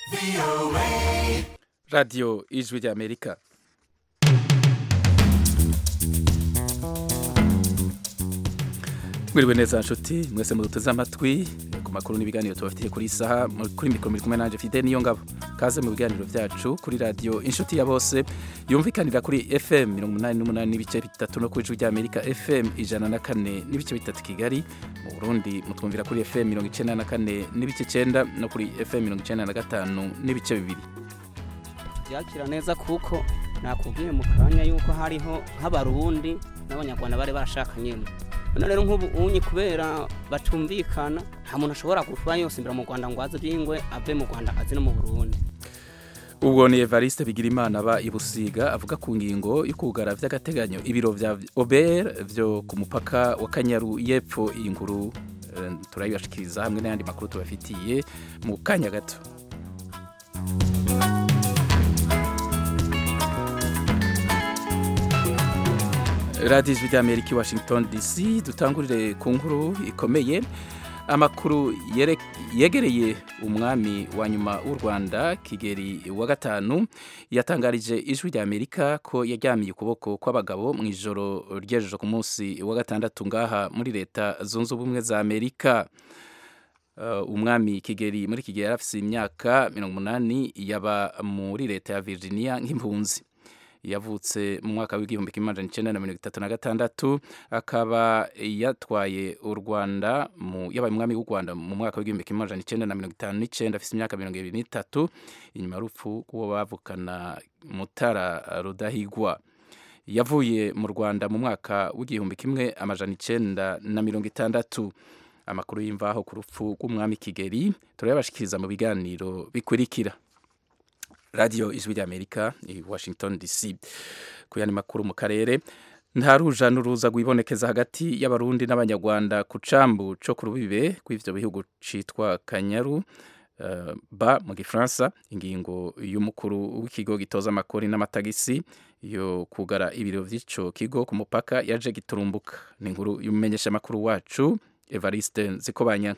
radiyo ijwi ry'amerika mwiriwe neza nshuti mwese muduteze amatwi ku makuru n'ibiganiro tubafitiye kuri isaha kuri mikoro muri kumwe nanjye fide niyo ngabo kaze mu biganiro byacu kuri radiyo inshuti ya bose yumvikanira kuri fm mirongo umunani n'umunani n'ibice bitatu no ku ijwi ry'amerika fm ijana na kane n'ibice bitatu kigali mu burundi mutwumvira kuri fm mirongo icyenda na kane n'ibice icyenda no kuri fm mirongo icyenda na gatanu n'ibice bibiri byakira neza kuko nakubwiye mu kanya yuko hariho nk'abarundi n'abanyarwanda bari barashakanyemo none rero nk'ubu unyi kubera batumvikana nta muntu ashobora kuva yose imbere mu rwanda ngo aze by'ingwe ave mu rwanda aze no mu burundi ubwo ni evariste bigirimana aba i busiga avuga ku ngingo yo kugara by'agateganyo ibiro bya obr byo ku mupaka wa kanyaru y'epfo iyi nkuru eh, turayibashikiriza hamwe n'ayandi makuru tubafitiye mu kanya gato radiyo ijwi ry'amerika i washington dc dutangurire ku nkuru ikomeye amakuru yere- yegereye umwami wa nyuma w'u rwanda kigeri wa gatanu yatangarije ijwi ry'amerika ko yaryamiye ukuboko kw'abagabo mu ijoro ry'ejo ku munsi wa gatandatu ngaha muri leta zunze ubumwe za amerika Uh, umwami kigeri muri kigeri yari afise imyaka mirongo umunani yaba muri leta ya virginia nk'impunzi yavutse mu mwaka w'igihumbi kimwe amajana icenda na mirongo itatu na gatandatu akaba yatwaye u rwanda mu yabaye umwami w'u rwanda mu mwaka w'igihumbi kimwe amajana icenda na mirongo itanu n'icenda afise imyaka mirongo ibiri n'itatu inyuma y'urupfu rw'uwo bavukana mutara rudahigwa yavuye mu rwanda mu mwaka w'igihumbi kimwe amajana icenda na mirongo itandatu amakuru y'imvaho ku rupfu rw'umwami kigeri turayabashikiriza mu biganiro bikurikira radiyo ijwi ry'amerika i washington dc ku yandi makuru mu karere nta ruja n'uruza rwibonekeza hagati y'abarundi n'abanyarwanda ku cambu co ku rubibe kw'ivyo bihugu citwa kanyaru uh, ba mu gifaransa ingingo y'umukuru w'ikigo gitoza amakori n'amatagisi yo kugara ibiro vy'ico kigo ku mupaka yaje giturumbuka ni inkuru y'umumenyesha makuru wacu evariste nzikobanya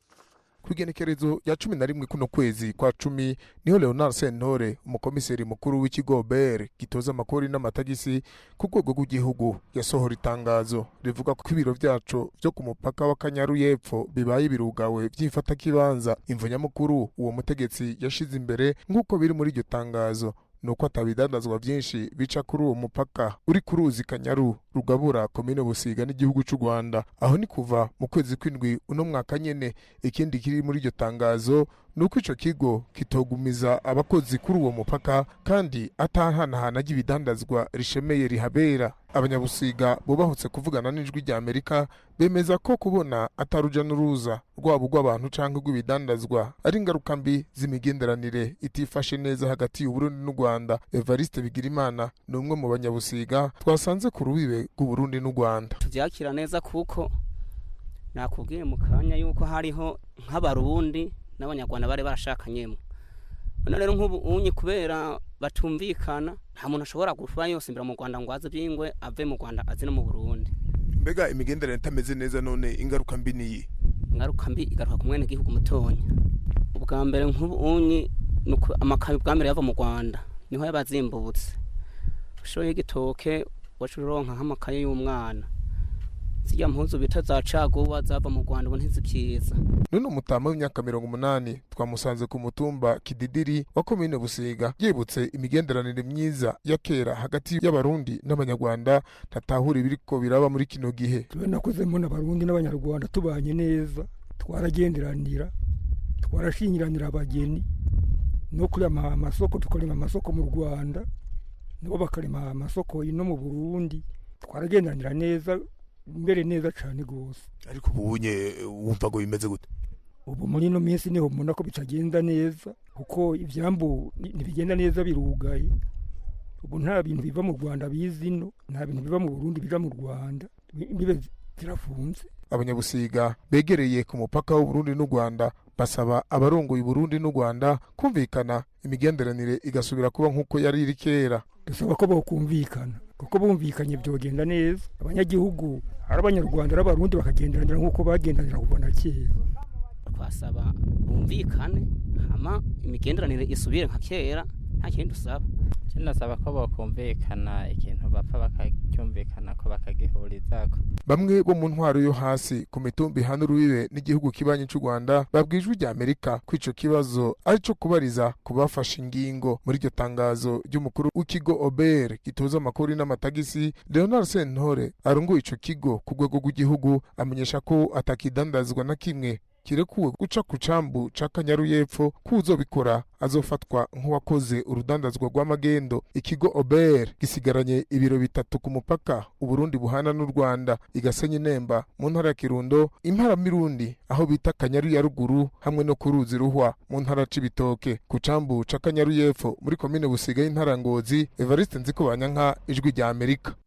ku igenekerezo rya cumi na rimwe kuno kwezi kwa cumi niho leonard sentore umukomiseri mukuru w'ikigo ber gitoza amakori n'amatagisi ku rwego rw'igihugu yasohora itangazo rivuga ko ibiro vyaco vyo ku mupaka wa kanyaru y'epfo bibaye birugawe vy'imfatakibanza imvo nyamukuru uwo mutegetsi yashize imbere nk'uko biri muri iryo tangazo nuko atabidandazwa vyinshi bica kuri uwo mupaka uri ku ruzi kanyaru rugabura komine busiga n'igihugu c'u rwanda aho ni kuva mu kwezi kw'indwi uno mwaka nyene ikindi kiri muri iryo tangazo ni uko ico kigo kitogumiza abakozi kuri uwo mupaka kandi atahanahana ry'ibidandazwa rishemeye rihabera abanyabusiga bubahutse kuvugana n'ijwi rya amerika bemeza ko kubona ataruja n'uruza rwabo rw'abantu canke rw'ibidandazwa ari ingaruka mbi z'imigenderanire itifashe neza hagati y'uburundi n'u rwanda evariste bigirimana ni umwe mu banyabusiga twasanze ku rubibe rw'uburundi n'u rwanda tubyakira neza kuko nakubwiye mu kanya yuko hariho nk'abarundi n'abanyarwanda bari barashakanyemo none rero nk'ubu unyi kubera batumvikana nta muntu ashobora kuva yose imbere mu rwanda ngo aze by'ingwe ave mu rwanda aze no mu burundi mbega imigenderanire itameze neza none ingaruka mbi niyi ingaruka mbi igaruka ku mwene gihugu mutonya ubwa mbere nk'ubu unyi ni uko amakayi ubwa mbere yava mu rwanda niho yaba azimbutse ushoye igitoke waca uronka nk'amakaye y'umwana zirya mpuzu bita za caguwa zava mu rwanda ubu ntizikiza none umutama w'imyaka mirongo umunani twamusanze ku mutumba kididiri wa komine busiga yibutse imigenderanire myiza ya kera hagati y'abarundi n'abanyarwanda ntatahura ibiriko biraba muri kino gihe tube nakoze mbona abarundi n'abanyarwanda tubanye neza twaragenderanira twarashingiranira abageni no kurema amasoko tukarema amasoko mu rwanda nabo bakarema amasoko ino mu burundi twaragenderanira neza mbere neza cyane rwose ariko ubunye wumva ngo bimeze gute ubu muri ino minsi niho mbona ko bitagenda neza kuko ibyambu ni- ntibigenda neza birugaye ubu nta bintu biva mu rwanda biza ino nta bintu biva mu burundi bija mu rwanda imbibe zirafunze abanyabusiga begereye ku mupaka w'uburundi n'u rwanda basaba abarongoye uburundi n'u rwanda kumvikana imigenderanire igasubira kuba nk'uko yari iri kera dusaba ko bokumvikana kuko bumvikanye byogenda neza abanyagihugu ari abanyarwanda ari abarundi bakagenderanira nk'uko bagendanira kuva na kera twasaba bumvikane hama hama imigenderanire isubire nka kera nta kindi dusaba nasaba ko bokumvikana ikintu bapfa bakacyumvikana ko bakagihurizako bamwe bo mu ntwaro yo hasi ku mitumba ihana urubibe n'igihugu kibanyi cy'u rwanda babwijwe rya amerika ko ico kibazo ari co kubariza ku bafashe ingingo muri iryo tangazo ry'umukuru w'ikigo ober gitoza amakuru n'amatagisi leonard sentore arongoye ico kigo ku rwego rw'igihugu amenyesha ko atakidandazwa na kimwe kirekuwe guca ku cambu ca kanyaru y'epfo ko uzobikora azofatwa nk'uwakoze urudandazwa rw'amagendo ikigo ober gisigaranye ibiro bitatu ku mupaka uburundi buhana n'u rwanda igasenye nemba mu ntara ya kirundo impara mirundi aho bita kanyaru ya ruguru hamwe no ku ruzi ruhwa mu ntara c'ibitoke ku cambu ca kanyaru y'epfo muri komine busiga y'intara ngozi evariste nziko banyanka ijwi rya amerika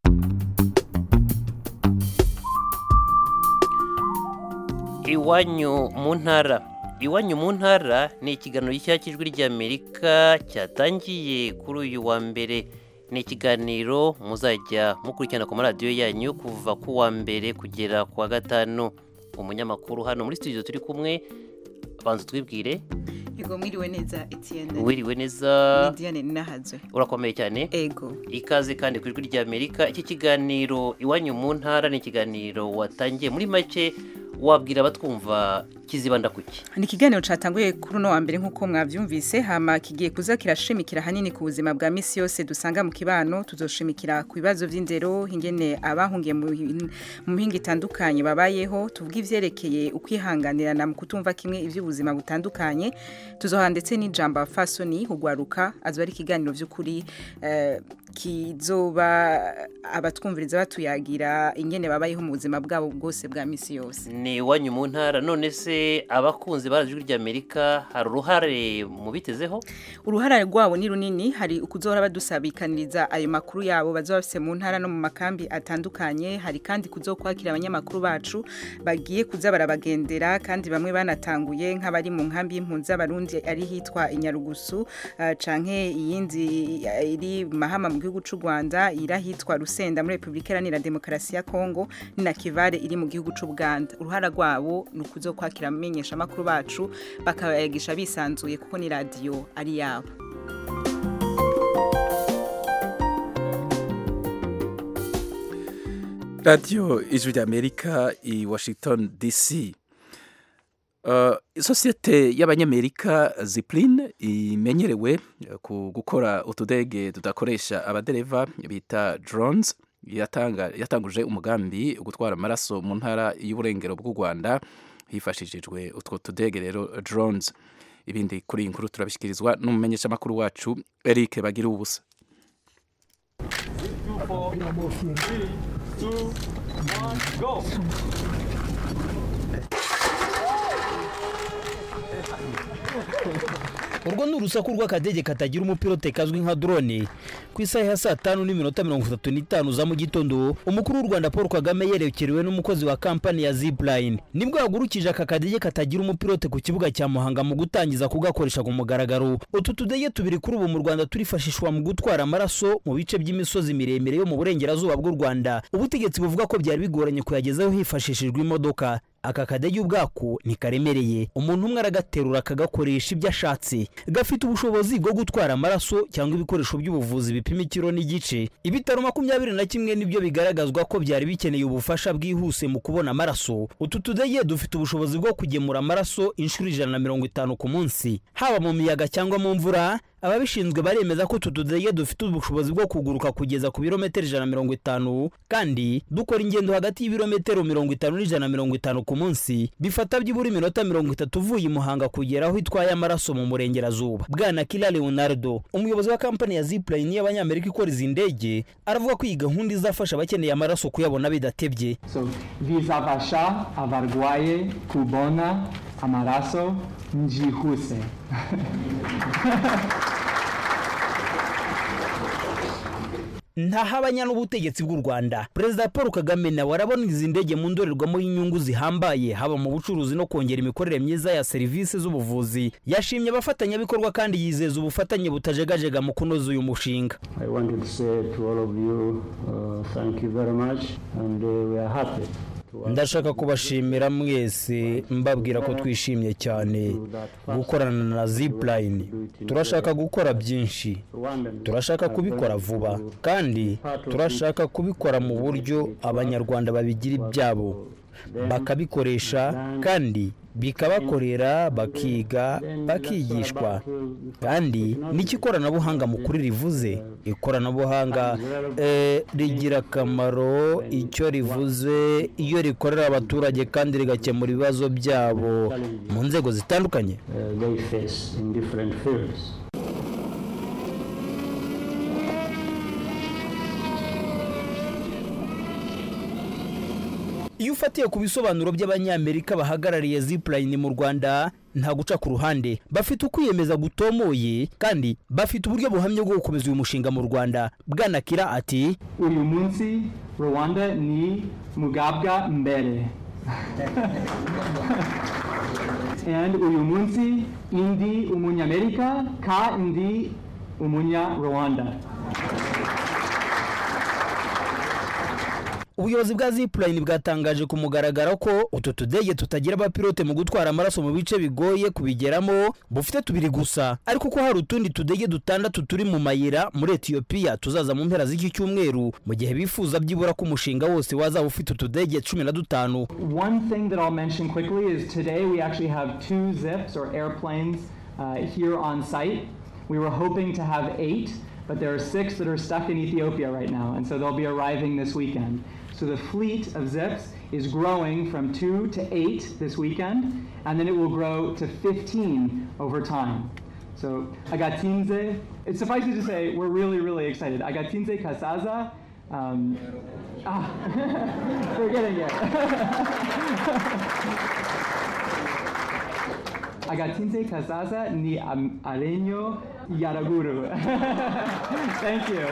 iwanyu mu ntara iwanyu mu ntara ni ikiganiro gishya cy'ijwi ry'amerika cyatangiye kuri uyu wa mbere ni ikiganiro muzajya mukurikirana ku maradiyo yanyu kuva ku wa mbere kugera ku wa gatanu umunyamakuru hano muri studio turi kumwe banza twibwire Ego mwiriwe neza Etienne. wiriwe neza Ni Diane Ninahazwe. urakomeye cyane Ego. ikaze kandi ku ijwi ry'amerika iki kiganiro iwanyu mu ntara ni ikiganiro watangiye muri make wabwira abatwumva kizibanda kuki Ni ikiganiro catanguye kuri uno wa mbere nk'uko mwavyumvise hama kigiye kuza kirashimikira hanini ku buzima bwa misi yose dusanga mu kibano tuzoshimikira ku bibazo vy'indero ingene abahungiye mu hin- mu mihinga itandukanye babayeho tuvuga ivyerekeye ukwihanganirana mu kutumva kimwe ivy'ubuzima butandukanye tuzoha ndetse n'ijambo fasoni hugwaruka azoba ari ikiganiro vy'ukuri eh, kizoba abatwumviriza batuyagira ingene babayeho mu buzima bwabo bwose bwa misi yose ni iwanyu mu ntara none se abakunzi ba ijwi ry'amerika hari uruhare mu bitezeho uruhara rwabo ni runini hari ukuzohora badusabikaniriza ayo makuru yabo bazoba bafise mu ntara no mu makambi atandukanye hari kandi kuzokwakira abanyamakuru bacu bagiye kuza barabagendera kandi bamwe banatanguye nk'abari mu nkambi y'impunzi z'abarundi ari hitwa inyarugusu uh, canke iyindi eh, iri mahama mu gihugu c'u Rwanda irahitwa Rusenda muri Republika Iharanira Demokarasi ya Kongo ni na Kivare iri mu gihugu c'u Buganda uruhara rwabo ni ukuzokwakira amenyesha makuru bacu bakayagisha bisanzuye kuko ni radio ari yabo radiyo ijwi ry'amerika i washington dc Uh, isosiyete y'abanyamerika zipline imenyerewe eh, ku gukora utudege tudakoresha abadereva bita drones yatanga yatanguje umugambi wo gutwara amaraso mu ntara y'uburengero bw'u rwanda hifashishijwe utwo tudege rero drones ibindi kuri iyi nkuru turabishyikirizwa n'umumenyeshamakuru wacu eric bagira ubusa urwo ni urusaku rw'akadege katagira umupilote kazwi nka drone ku isaha ya saa tanu n'iminota mirongo itatu n'itanu za mu gitondo umukuru w'u rwanda paul kagame yerekerewe n'umukozi wa kampani ya zipline nibwo yagurukije aka kadege katagira umupilote ku kibuga cya muhanga mu gutangiza kugakoresha ku mugaragaro utu tudege tubiri kuri ubu mu rwanda turifashishwa mu gutwara amaraso mu bice by'imisozi miremire yo mu burengerazuba bw'u rwanda ubutegetsi buvuga ko byari bigoranye kuyagezaho hifashishijwe imodoka aka kadege ubwako ntikaremereye umuntu umwe aragaterura akagakoresha ibyo ashatse gafite ubushobozi bwo gutwara amaraso cyangwa ibikoresho by'ubuvuzi bipima ikiro n'igice ibitaro makumyabiri na kimwe nibyo bigaragazwa ko byari bikeneye ubufasha bwihuse mu kubona amaraso utu tudege dufite ubushobozi bwo kugemura amaraso inshuro ijana na mirongo itanu ku munsi haba mu miyaga cyangwa mu mvura ababishinzwe baremeza ko utu tudege dufite ubushobozi bwo kuguruka kugeza ku birometero ijana na mirongo itanu kandi dukora ingendo hagati y'ibirometero mirongo itanu n'ijana na mirongo itanu ku munsi bifata byibura iminota mirongo itatu uvuye i muhanga kugera aho itwaye amaraso mu murengerazuba bwana kila leonardo umuyobozi wa kampani ya zipline y'abanyamerika ikora izi ndege aravuga ko iyi gahunda izafasha abakeneye amaraso kuyabona bidatebye So, bizafasha abarwaye kubona amaraso njihuse ntahabanya n'ubutegetsi bw'u rwanda perezida paul kagame nawe arabona izi ndege mu ndorerwamo y'inyungu zihambaye haba mu bucuruzi no kongera imikorere myiza ya serivisi z'ubuvuzi yashimye abafatanyabikorwa kandi yizeza ubufatanye butajegajega mu kunoza uyu mushinga I wanted to say to all of you uh, thank you very much and uh, we are happy ndashaka kubashimira mwese mbabwira ko twishimye cyane gukorana na zipline turashaka gukora byinshi turashaka kubikora vuba kandi turashaka kubikora mu buryo abanyarwanda babigira ibyabo bakabikoresha kandi bikabakorera bakiga bakigishwa kandi n'icyo ikoranabuhanga mukuri rivuze ikoranabuhanga eh, rigira akamaro icyo rivuze iyo rikorera abaturage kandi rigakemura ibibazo byabo mu nzego zitandukanye uh, they face in different fields. iyo ufatiye ku bisobanuro by'abanyamerika bahagarariye zipline mu rwanda nta guca ku ruhande bafite ukwiyemeza gutomoye kandi bafite uburyo buhamye bwo gukomeza uyu mushinga mu rwanda bwanakira ati uyu munsi rwanda ni mugabwa mbere and uyu munsi indi umunyamerika kandi umunya rwanda ubuyobozi bwa zipline bwatangaje ku mugaragaro ko utu tudege tutagira abapilote mu gutwara amaraso mu bice bigoye kubigeramo bufite tubiri gusa ariko ko hari utundi tudege dutandatu turi mu mayira muri etiyopiya tuzaza mu mpera z'iki cyumweru mu gihe bifuza byibura ko umushinga wose wazaba ufite utudege cumi na dutanu One thing that I'll mention quickly is today we actually have two zips or airplanes uh, here on site. We were hoping to have eight, but there are six that are stuck in Ethiopia right now, and so they'll be arriving this weekend. So the fleet of zips is growing from two to eight this weekend, and then it will grow to 15 over time. So Agatinze, it suffices to say we're really, really excited. Agatinze Kasaza, um, ah, we're getting it. Agatinze Kasaza ni am- Areño Yaraguru. Thank you.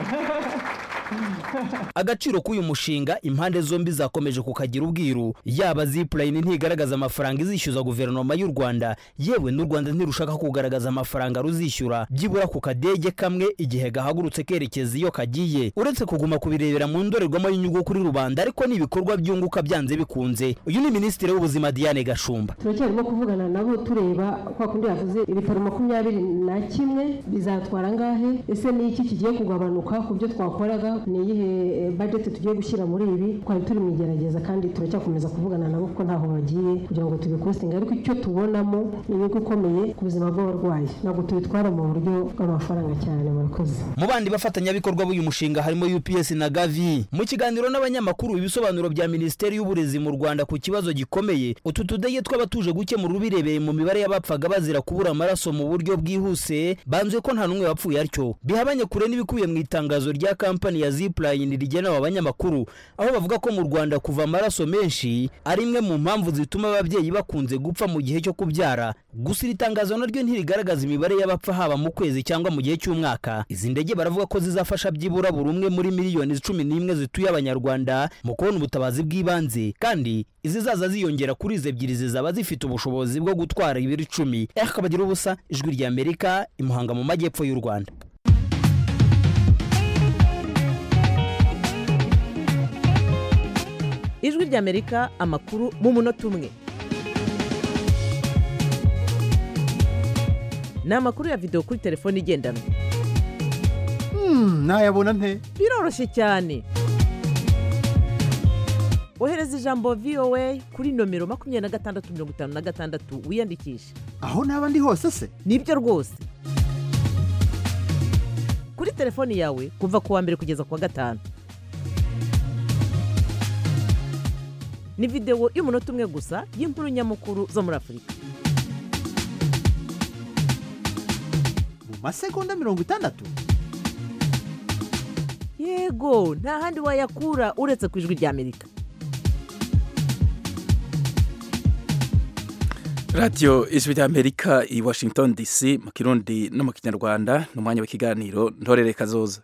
agaciro k'uyu mushinga impande zombi zakomeje kukagira ubwiru yaba zipline ntigaragaza amafaranga izishyuza guverinoma y'u rwanda yewe n'u rwanda ntirushaka kugaragaza amafaranga ruzishyura byibura ku kadege kamwe igihe gahagurutse kerekeza iyo kagiye uretse kuguma kubirebera mu ndorerwamo y'inyungu kuri rubanda ariko n'ibikorwa byunguka byanze bikunze uyu ni minisitiri w'ubuzima diane gashumba turacyarimo kuvugana nabo tureba kwa kundi yavuze ibitaro makumyabiri na kimwe bizatwara angahe ese ni iki kigiye kugabanuka ku byo twakoraga ni iyihe budget tugiye gushyira muri ibi twari turi mu igerageza kandi turacyakomeza kuvugana nabo kuko ntaho bagiye kugira ngo tubikostinge ariko icyo tubonamo ni inyungu ikomeye ku buzima bw'abarwayi ntabwo tubitwara mu buryo bw'amafaranga cyane murakoze mu bandi bafatanyabikorwa b'uyu mushinga harimo UPS na Gavi mu kiganiro n'abanyamakuru ibisobanuro bya minisiteri y'uburezi mu Rwanda ku kibazo gikomeye utu tudege tw'abatuje gukemura ubirebeye mu mibare y'abapfaga bazira kubura amaraso mu buryo bwihuse banzuye ko nta n'umwe wapfuye atyo bihabanye kure n'ibikubiye mu itangazo rya kampani ya Zipline rigenewe abanyamakuru aho bavuga ko mu Rwanda kuva amaraso menshi ari imwe mu mpamvu zituma ababyeyi bakunze gupfa mu gihe cyo kubyara gusa iri tangazo naryo ntirigaragaza imibare y'abapfa haba mu kwezi cyangwa mu gihe cy'umwaka izi ndege baravuga ko zizafasha byibura buri umwe muri miliyoni cumi n'imwe zituye abanyarwanda mu kubona ubutabazi bw'ibanze kandi izizaza ziyongera kuri izi ebyiri zizaba zifite ubushobozi bwo gutwara ibiro icumi akabagira ubusa ijwi rya amerika imuhanga mu majyepfo y'u rwanda ijwi ry'amerika amakuru mu munota umwe ni amakuru ya videwo kuri telefone igendanwa nayabona nte biroroshye cyane ohereza ijambo voa kuri nomero makumyabiri na gatandatu mirongo itanu na gatandatu wiyandikishe aho naba ndi hose se nibyo rwose kuri telefoni yawe kuva ku wa mbere kugeza ku wa gatanu ni videwo y'umunota umwe gusa y'inkuru nyamukuru zo muri afurika mu masegonda mirongo itandatu yego nta handi wayakura uretse ku ijwi ry'amerika radiyo ijwi ry'amerika i washington dc mu kirundi no mu kinyarwanda ni umwanya w'ikiganiro ntorere kazoza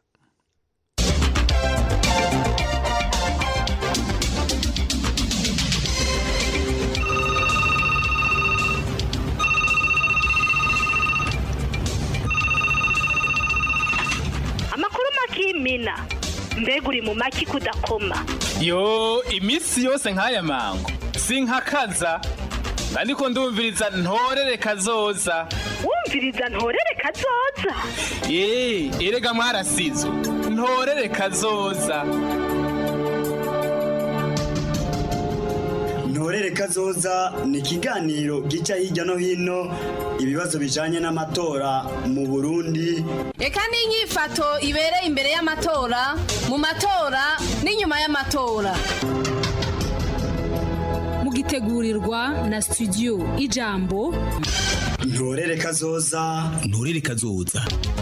amakuru makimina mbega uri mu maki kudakoma yo iminsi yose nk'aya mango sinkakaza ariko ndumviriza ntorere kazoza wumviriza ntorere kazoza eee erega mwarasizo ntorere kazoza ntorere kazoza ni ikiganiro gica hirya no hino ibibazo bijanye n'amatora mu burundi reka n'inyifato ibereye imbere y'amatora mu matora n'inyuma y'amatora mugitegurirwa na studio ijambo ntorere kazoza ntorere kazoza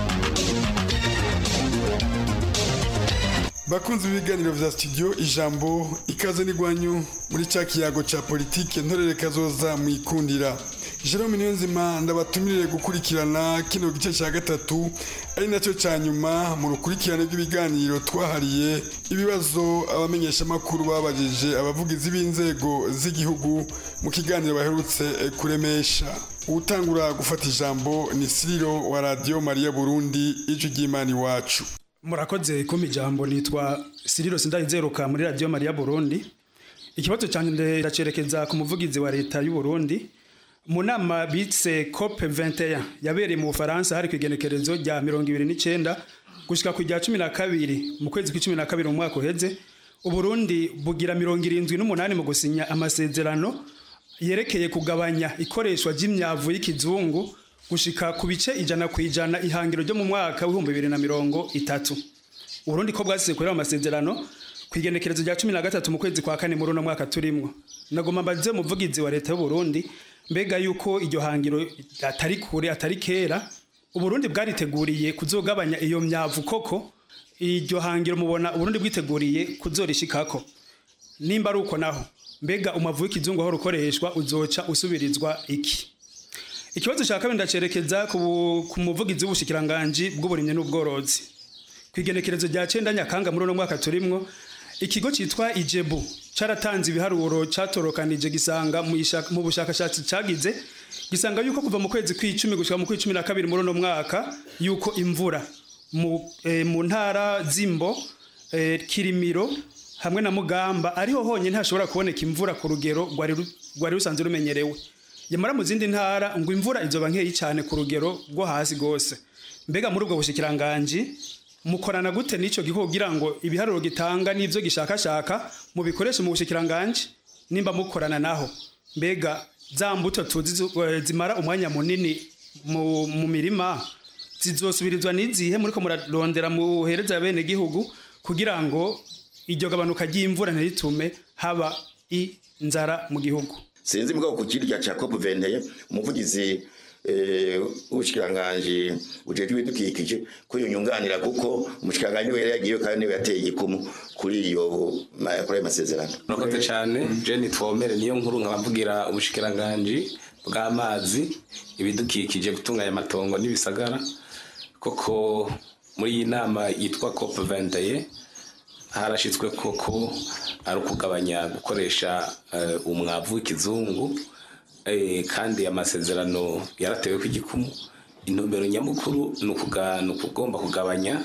bakunze ibiganiro vya studio ijambo ikaze n'igwanyu muri cya kiyago ca politike ntorere kazoza mwikundira Jerome Niyonzima ndabatumirire gukurikirana kino gice cya gatatu ari nacyo cya nyuma mu rukurikirane rw'ibiganiro twahariye ibibazo abamenyesha makuru babajije abavugizi b'inzego z'igihugu mu kiganiro baherutse kuremesha utangura gufata ijambo ni Siriro wa Radio Maria Burundi ijwi ry'Imana iwacu murakoze kumpa ijambo nitwa Siriro Sindayizeruka muri Radio Maria Burundi ikibazo cyanjye ndacerekeza ku muvugizi wa leta y'u Burundi mu nama bitse COP 21 yabereye mu Bufaransa hari kwigenekerezo rya 29 gushika ku rya 12 mu kwezi kwa 12 mu mwaka uheze Uburundi bugira 78 mu gusinya amasezerano yerekeye kugabanya ikoreshwa ry'imyavu y'ikizungu gushika ku bice ijana ku ijana ihangiro ryo mu mwaka w'ibihumbi bibiri na mirongo itatu uburundi ko bwasize kureba amasezerano ku igenekerezo rya cumi na gatatu mu kwezi kwa kane muri uno mwaka turimwo nagomba mbaze umuvugizi wa leta y'uburundi mbega yuko iryo hangiro atari kure atari kera uburundi bwariteguriye kuzogabanya iyo myavu koko iryo hangiro mubona uburundi bwiteguriye kuzorishikako nimba ari uko naho mbega umavu w'ikizungu aho rukoreshwa uzoca usubirizwa iki ikibazo cya kabiri ndacerekeza ku muvugizi w'ubushikiranganji bw'uburimyi n'ubworozi ku igenekerezo rya cenda nyakanga muri uno mwaka turimwo ikigo cyitwa ijebu cyaratanze ibiharuro cyatorokanije gisanga mu bushakashatsi cyagize gisanga yuko kuva mu kwezi kw'icumi gushika mu kw'icumi na kabiri muri uno mwaka yuko imvura mu ntara zimbo kirimiro hamwe na mugamba ariho honyine hashobora kuboneka imvura ku rugero rwari rusanzwe rumenyerewe yamara mu zindi ntara ngo imvura izoba nkeyi cyane ku rugero rwo hasi rwose mbega muri ubwo bushikiranganji mukorana gute n'icyo gihugu kugira ngo ibiharuro gitanga n'ibyo gishakashaka mubikoreshe mu bushikiranganji nimba mukorana naho mbega za mbuto tuzi zimara umwanya munini mu mirima zizosubirizwa n'izihe muri ko murarondera muhereza bene gihugu kugira ngo iryo gabanuka ry'imvura ntiritume haba inzara mu gihugu sinzi mbwa ku kirya cya COP 21 umuvugizi ubushikiranganje bujejwe ibidukikije ko yunyunganira kuko umushikiranganje we yagiye kandi niwe yateye igikumu kuri iyo kuri ayo masezerano murakoze cyane Jenny Twomere niyo nkuru nkabavugira ubushikiranganje bw'amazi ibidukikije gutunganya amatongo n'ibisagara koko muri iyi nama yitwa COP 21 harashyizwe koko ari ukugabanya gukoresha umwavu w'ikizungu kandi amasezerano yaratewe ku igikumu intumbero nyamukuru ni ukugomba kugabanya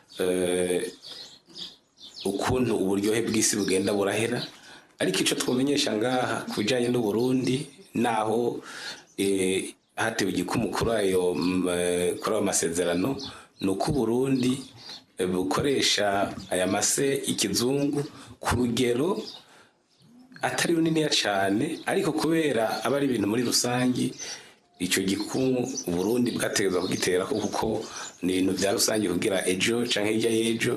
ukuntu uburyohe bw'isi bugenda burahera ariko icyo twamenyesha ngaha ku bijyanye n'uburundi naho hatewe igikumu kuri ayo masezerano ni uko uburundi bukoresha aya mase y'ikizungu ku rugero atari runiniya cyane ariko kubera aba ari ibintu muri rusange icyo gikumu uburundi bwategereza kugitera kuko ni ibintu bya rusange kugira ejo cyangwa hirya y'ejo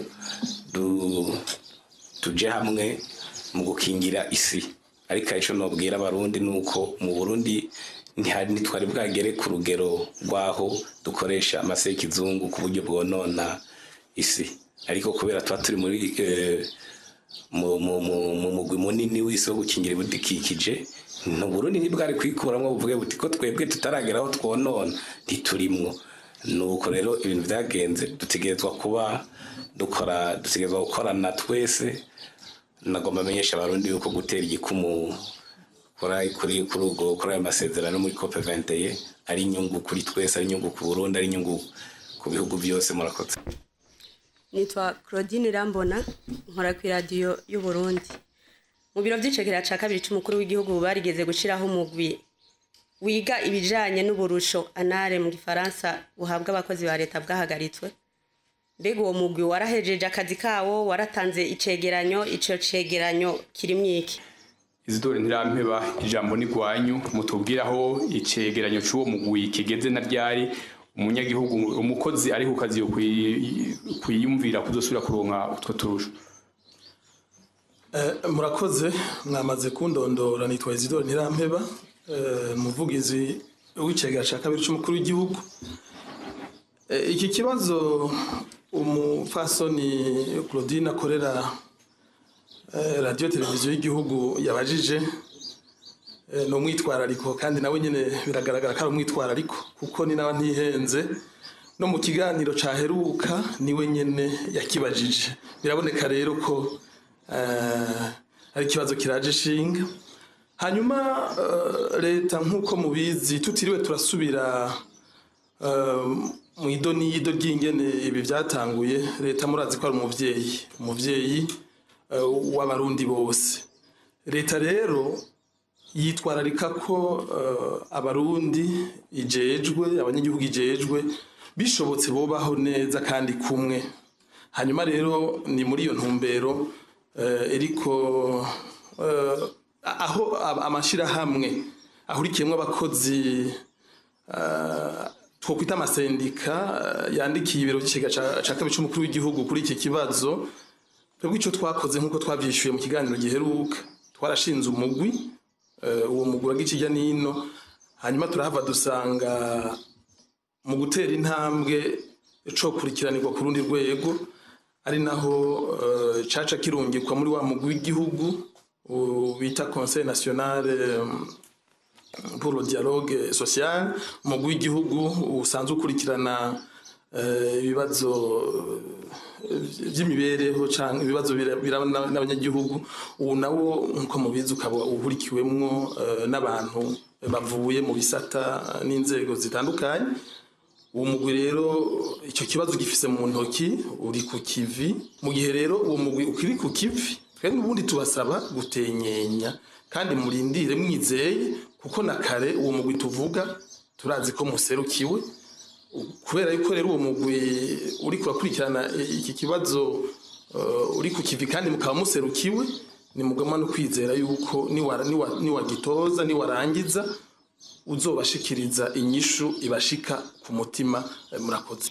tujye hamwe mu gukingira isi ariko icyo nabwira abarundi ni uko mu burundi ntitwari bwagere ku rugero rw'aho dukoresha amase y'ikizungu ku buryo bwonona isi ariko kubera tuba turi muri mu mugwi munini w'isi wo gukingira ibidukikije Burundi ntibwari kwikuramo buvuge buti ko twebwe tutaragera aho twonona ntiturimwo nuko rero ibintu byagenze dutegerezwa kuba dukora dutegerezwa gukorana twese nagomba amenyesha abarundi yuko gutera igikumu kuri kuri ubwo kuri ayo masezerano muri COP 21 ari inyungu kuri twese ari inyungu ku Burundi ari inyungu ku bihugu byose murakoze nitwa claudine irambona nkora ku iradiyo y'uburundi mu biro by'icegera cya kabiri cy'umukuru w'igihugu barigeze gushyiraho umugwi wiga ibijyanye n'uburusho anare mu gifaransa buhabwa abakozi ba leta bwahagaritswe mbega uwo mugwi warahejeje akazi kawo waratanze icegeranyo icyo cegeranyo kirimo iki izidore ntirampeba ijambo ni rwanyu mutubwire aho icegeranyo cy'uwo mugwi kigeze na ryari umunyagihugu umukozi ari ku kazi yo kwi- kwiyumvira kuzosubira kuronka utwo turusho Eh, murakoze mwamaze kundondora nitwa Isidore Ntirampeba eh, umuvugizi w'icegera cya kabiri cy'umukuru w'igihugu Eh, iki kibazo umupfasoni Claudine akorera eh, radiyo televiziyo y'igihugu yabajije eh, ni umwitwarariko kandi nawe nyine biragaragara ko ari umwitwarariko kuko ni nawe ntihenze no mu kiganiro cyaheruka niwe nyine yakibajije biraboneka rero ko eh, ari ikibazo kiraje ishinga hanyuma eh, leta nk'uko mubizi tutiriwe turasubira eh, mu idoniyido ry'ingene ibi byatanguye leta murazi ko ari umubyeyi umubyeyi eh, w'abarundi bose leta rero yitwararika ko eh, abarundi ijejwe abanyagihugu ijejwe bishobotse bobaho neza kandi kumwe hanyuma rero ni muri iyo ntumbero eh, iriko eh, aho ab- amashyirahamwe ahurikiyemo abakozi eh, twokwita amasendika eh, yandikiye ibiro by'ikigega ca- ca kabiri c'umukuru w'igihugu kuri iki kibazo twebwe icyo twakoze nk'uko twabyishyuye mu kiganiro giheruka twarashinze umugwi eh, uwo mugwi uraga ikijya n'ino hanyuma turahava dusanga mu gutera intambwe co kurikiranirwa ku rundi rwego ari naho eh, caca kirungikwa muri wa mugwi w'igihugu u- bita conseil national eh, pour le dialogue social umugwi w'igihugu usanzwe ukurikirana eh, ibibazo eh, by'imibereho cyangwa ibibazo bira- biraba n'a- n'abanyagihugu ubu nawo nk'uko mubizi ukaba uhurikiwemwo eh, n'abantu bavuye mu bisata n'inzego zitandukanye uwo mugwi rero icyo kibazo gifise mu ntoki uri ku kivi mu gihe rero uwo mugwi ukiri ku kivi twebwe ubundi tubasaba gutenyenya kandi murindire mwizeye kuko na kare uwo mugwi tuvuga turazi ko muserukiwe kubera yuko rero uwo mugwi uri kurakurikirana iki kibazo eh, uri ku kivi kandi mukaba muserukiwe ni mugama no kwizera yuko niwa- niwa- niwagitoza niwarangiza uzobashikiriza inyishu ibashika ku mutima eh, murakoze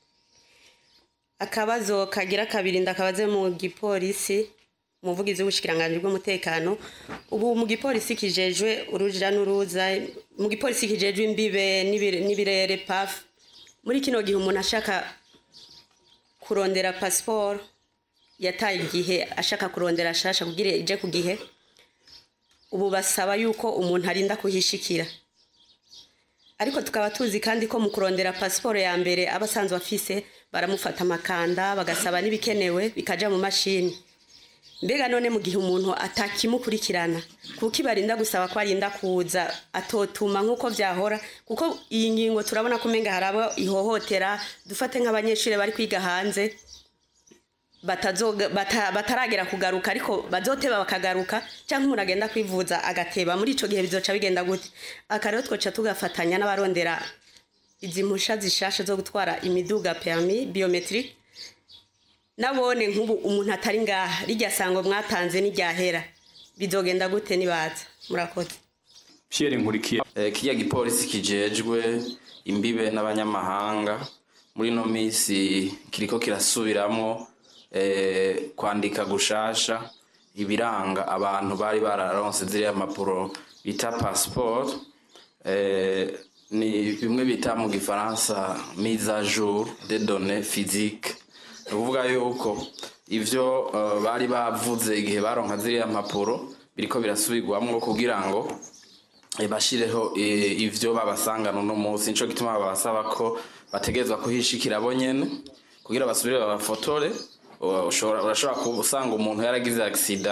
akabazo kagira kabiri ndakabaze mu gipolisi umuvugizi w'ubushikiranganji bw'umutekano ubu mu gipolisi kijejwe uruja n'uruza mu gipolisi kijejwe imbibe n'ibire- n'ibirere paf muri kino gihe umuntu ashaka kurondera pasiporo yataye igihe ashaka kurondera shasha kugira ije ku gihe ubu basaba yuko umuntu arinda kuhishikira ariko tukaba tuzi kandi ko mu kurondera pasiporo ya mbere aba asanzwe afise baramufata amakanda bagasaba n'ibikenewe bikaja mu mashini mbega none mu gihe umuntu atakimukurikirana kuko ibarinda gusaba ko arinda kuza atotuma nk'uko vyahora kuko iyi ngingo turabona ko umenga hari abo ihohotera dufate nk'abanyeshuri bari kwiga hanze batazoga- bata- bataragera kugaruka ariko bazoteba bakagaruka cyangwa umuntu agenda kwivuza agateba muri ico gihe bizoca bigenda gute aka rero twoca tugafatanya n'abarondera izi mpusha zishasha zo gutwara imiduga permis biometrique nabone nk'ubu umuntu atari ngaha rijya sango mwatanze n'iryahera bizogenda gute nibaza murakoze Pierre Nkurikiye Eh, kirya gipolisi kijejwe imbibe n'abanyamahanga muri no misi kiriko kirasubiramwo eh, kwandika gushasha ibiranga abantu bari bararonse ziriya mpapuro bita passport eh, ni bimwe bita mu gifaransa mise à jour des données physiques ni ukuvuga yuko ivyo eh, bari bavuze igihe baronka ziriya mpapuro biriko birasubirwamwo kugira ngo eh, bashireho eh, ivyo babasangana uno munsi nico gituma babasaba ko bategerezwa kuhishikira bo nyene kugira basubire babafotore Uh, ushobora- urashobora usanga umuntu yaragize agisida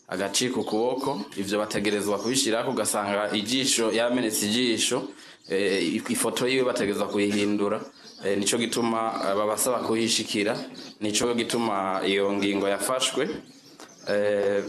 agacika ukuboko ivyo bategerezwa kubishirako ugasanga ijisho yamenetse ijisho eh, ifoto yiwe bategerezwa kuyihindura eh, nico gituma eh, babasaba kuhishikira nico gituma iyo ngingo yafashwe eh,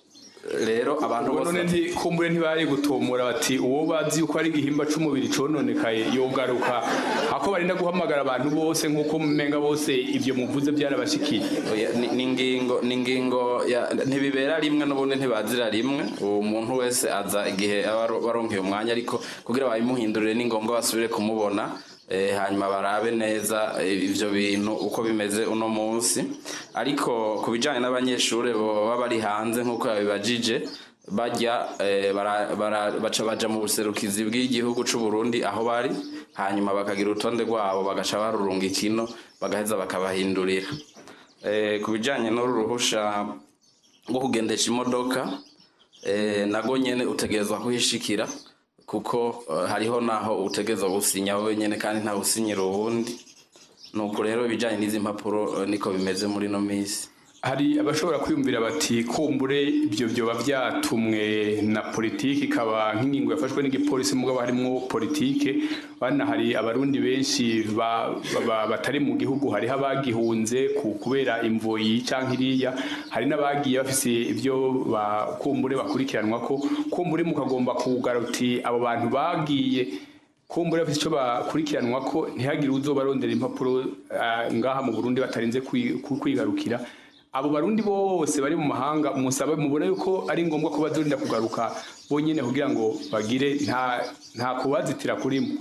rero abantu Ubwo none nti kumbure ntibari gutomora bati uwo bazi yuko ari igihimba c'umubiri cononekaye yogaruka ako barinda guhamagara abantu bose nk'uko mumenga bose ivyo muvuze byarabashikiye Oya, ni- ni ingingo ni ingingo ya- ntibibera rimwe n'ubundi ntibazira rimwe uwo muntu wese aza igihe aba aro- baronkeye umwanya ariko kugira babimuhindurire ni ngombwa basubire kumubona eh, hanyuma barabe neza eh, ivyo bintu uko bimeze uno munsi ariko ku bijanye n'abanyeshuri baba bari hanze nk'uko yabibajije bajya eh, bara- bara- baca baja mu buserukizi bw'igihugu c'u Burundi aho bari hanyuma bakagira urutonde rwabo bagaca barurunga ikino bagaheza bakabahindurira eh, ku bijanye n'uru ruhusha rwo kugendesha imodoka eh, nago nyene utegerezwa kuhishikira kuko eh, hariho naho utegerezwa gusinya wowe nyene kandi nta usinyira uwundi nuko rero ibijanye n'izi mpapuro eh, niko bimeze muri no misi hari abashobora kwiyumvira bati kumbure ibyo byoba byatumwe na politiki ikaba nk'ingingo yafashwe n'igipolisi mugabo harimwo politike bana hari abarundi benshi ba- ba- batari mu gihugu hariho abagihunze ku- kubera imvoyi canke iriya hari n'abagiye bafise ibyo ba- kumbure bakurikiranwa ko kumbure mukagomba kugara uti abo bantu bagiye kumbura bafite icyo bakurikiranwa ko ntihagire uzobarondera impapuro ah, ngaha mu Burundi batarinze kwi- ku- kwigarukira abo barundi bose bari mu mahanga musabe mubona yuko ari ngombwa ko bazorinda kugaruka bonyene kugira ngo bagire nta nta kubazitira kurimo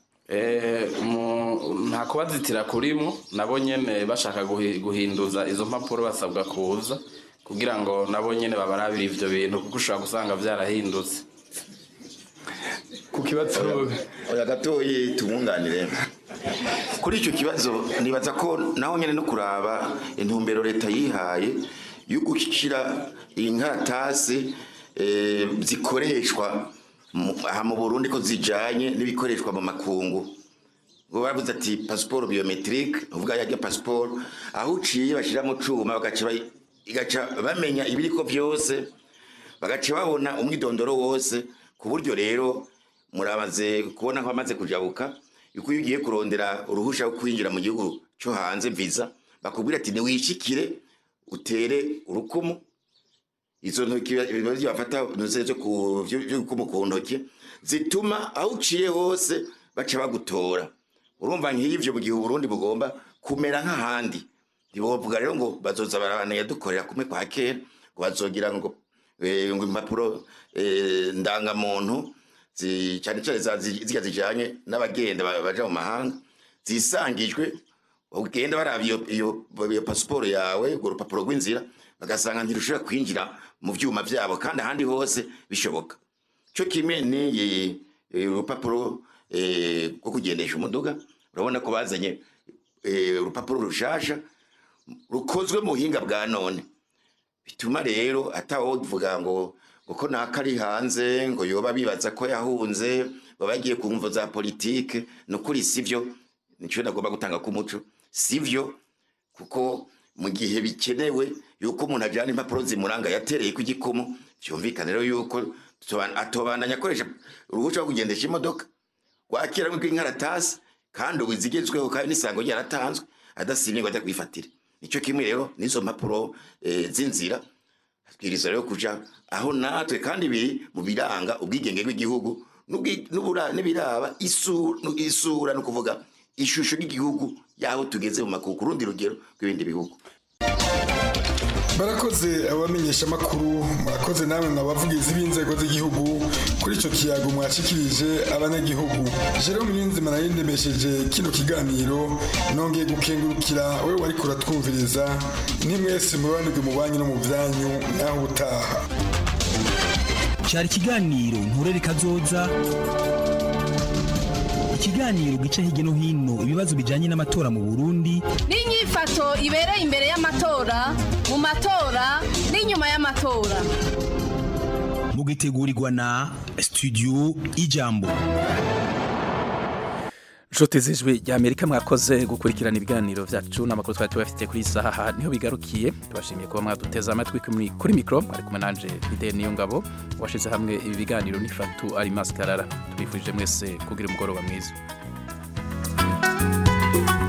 Eh, mu- nta kubazitira kurimo nabo nyene bashaka guhi- guhinduza izo mpapuro basabwa kuza kugira ngo nabo nyene babarabire ivyo bintu kuko ushobora gusanga vyarahindutse ku kibazo oya gatoyi tumwunganire kuri icyo kibazo nibaza ko naho nyine no kuraba intumbero leta yihaye yo gushyira inkaratasi eh, zikoreshwa mu- aha mu burundi ko zijanye n'ibikoreshwa mu makungu ngo bavuze ati pasiporo biometrique uvuga yajya pasiporo aho uciye bashyira mu cuma bagaca bayi- igaca bamenya ibiriko byose bagaca babona umwidondoro wose ku buryo rero muramaze kubona ko bamaze kujabuka yuko iyo ugiye kurondera uruhusha rwo kwinjira mu gihugu cyo hanze visa bakubwira ati niwishikire utere urukumu izo ntoki ibibazo bafata nuze zo ku by'urukumu ku ntoki zituma aho uciye hose baca bagutora urumva nk'ivyo mu gihe uburundi bugomba kumera nk'ahandi ntibovuga rero ngo bazoza barabaneye dukorera kumwe kwa kera ngo bazogira ngo eh, ngo impapuro eh, ndangamuntu zi- cyane cyane za- zi- zirya zijanye n'abagenda ba- baja mu mahanga zisangijwe ugenda baraba iyo iyo iyo pasiporo yawe urwo rupapuro rw'inzira bagasanga ntirushobora kwinjira mu vyuma vyabo kandi ahandi hose bishoboka cyo kimwe ni urupapuro eh, rwo kugendesha umuduga urabona ko bazanye eh, urupapuro rushasha rukozwe mu buhinga bwa none bituma rero atawovuga ngo uko naka ari hanze ngo yoba bibaza ko yahunze baba bagiye ku mvo za politike ni ukuri sivyo nicyo nagomba gutanga k'umuco sivyo kuko mu gihe bikenewe yuko umuntu ajyana impapuro zimuranga yatereye ku gikumu byumvikane rero yuko tutoban- atobandanya akoresha uruhushya rwo kugendesha imodoka wakira rw'inkaratasi kandi ubu zigezweho kandi n'isango ryaratanzwe adasimye ngo ajya kwifatira nicyo kimwe rero n'izo mpapuro eh, z'inzira twiriza rero kuja aho natwe kandi biri mu biranga ubwigenge bw'igihugu n'ubwi- n'ubura- n'ibiraba isu- nu- isura no kuvuga ishusho ry'igihugu yaho tugeze mu makuku ku rundi rugero rw'ibindi bihugu barakoze abamenyesha amakuru murakoze namwe mwabavugizi b'inzego z'igihugu kuri icyo kiyago mwashikirije abanyagihugu jerome niyonzima nari ndemesheje kino kiganiro nongeye gukengurukira we wari kuratwumviriza ntimwese murobanirwe mu banyu no mu byanyu naho ubutaha cyari ikiganiro nturere kazoza ikiganiro gica hirya no hino ibibazo bijyanye n'amatora mu burundi n'inyifato ibereye imbere y'amatora mu matora n'inyuma y'amatora mugitegurirwa na studio ijambo Nshuti z'ijwi rya Amerika mwakoze gukurikirana ibiganiro vyacu n'amakuru twari tubafite kuri iyi saha aha niho bigarukiye tubashimiye kuba mwaduteze amatwi kuri- kuri mikro ari kumwe nanje Fidel Niyongabo washize hamwe ibi biganiro n'ifatu ari maskarara tubifurije mwese kugira umugoroba mwiza